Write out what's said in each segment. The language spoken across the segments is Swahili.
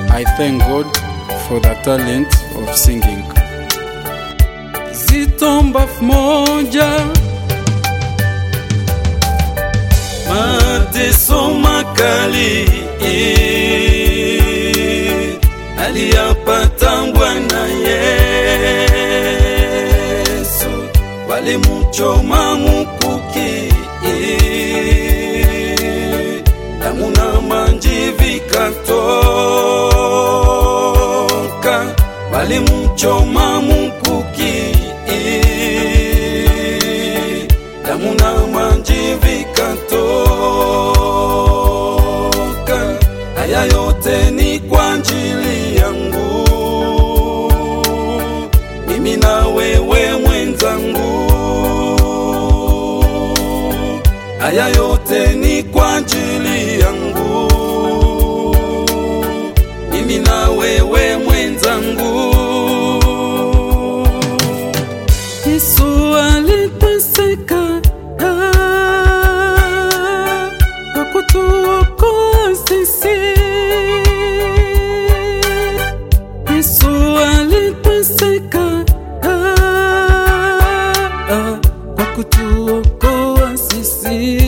I thank God for the talent of singing. Zitomba moja mateso makali eh, aliyapata Bwana Yesu, walimuchoma mukuki eh, damu na maji vikatoka, walimuchoma mukuki eh, damu na maji vikatoka. Haya yote ni kwa ajili yangu, mimi na wewe mwenzangu. Haya yote ni kwa ajili yangu, mimi na wewe mwenzangu. Yesu aliteseka ah, kwa kutuokoa sisi. Yesu aliteseka ah, ah, kwa kutuokoa sisi.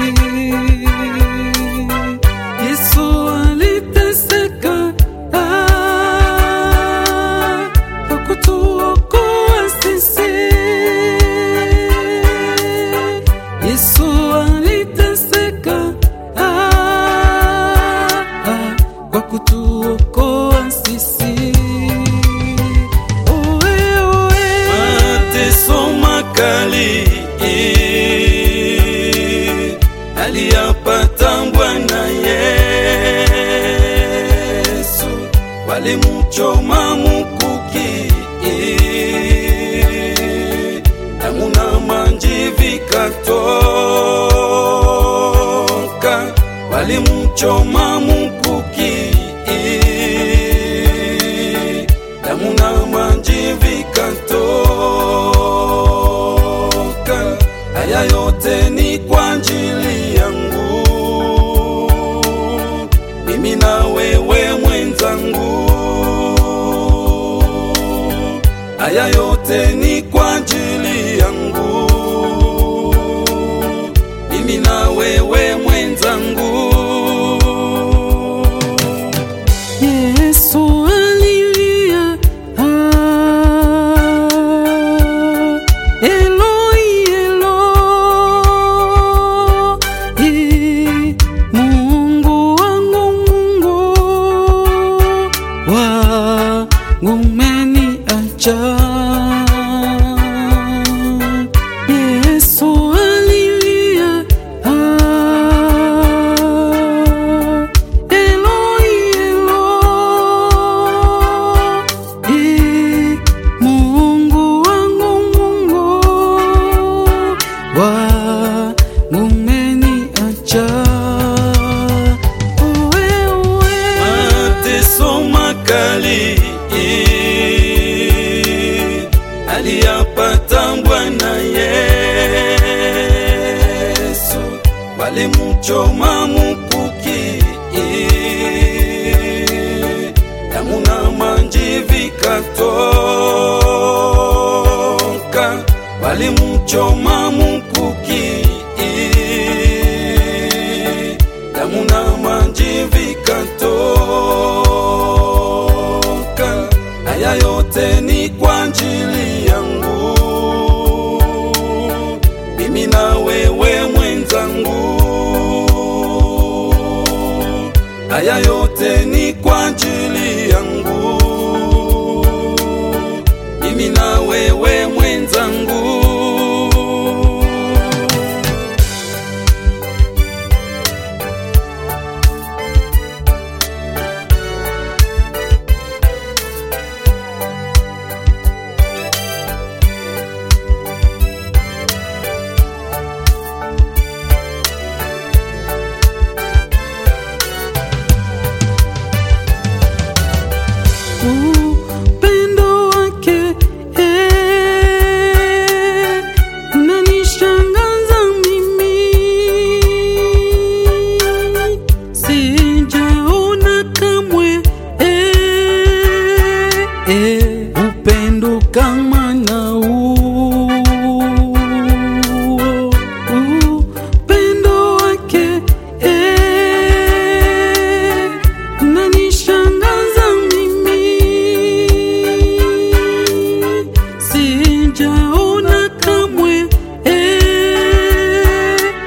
Yesu aliteseka ah, kwa kutuokoa sisi. Yesu aliteseka ah, ah, kwa kutuokoa sisi. Oe, oe. mateso makali eh, aliyapata Bwana Yesu, walimuchoma mukuki eh, damu na maji vikatoka, walimuchoma mukuki eh, damu na maji vikatoka. Haya yote ni kwa ajili yangu, mimi na wewe mwenzangu. Haya yote ni kwa ajili yangu, mimi na wewe mwenzangu. Yesu alilia, ah, Eloi, Eloi, Mungu wangu, Mungu wangu umeniacha. Yesu alilia, ah, Eloi, Eloi, Mungu wangu, Mungu wangu umeniacha. Oe, oe. mateso makali eh, aliyapata Bwana Yesu, walimuchoma mukuki eh, damu na maji vikatoka, walimuchoma mukuki eh, damu na maji vikatoka. Haya yote ni kwa ajili yangu, mimi na wewe mwenzangu. Haya yote ni kwa ajili yangu, mimi na wewe mwenzangu.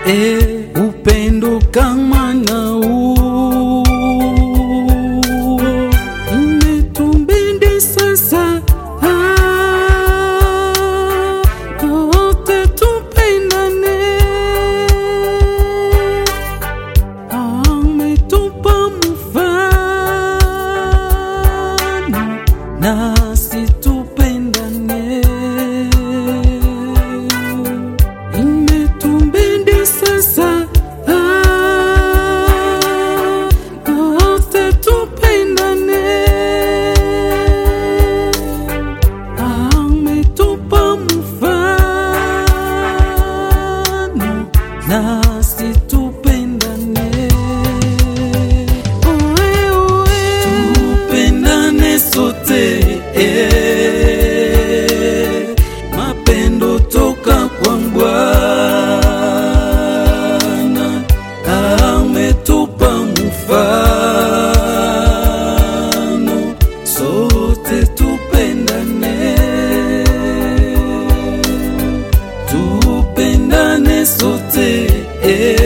e, upendo kama na huu umetubidi sasa ah, wote tupendane ametupa mfano nasi tupendane imetubidi sasa ah, wote tupendane ametupa mfano nasi tupendane Oe, oe. tupendane sote eh. mapendo toka kwa Bwana ametupa mfano sote tupendane tupendane sote eh.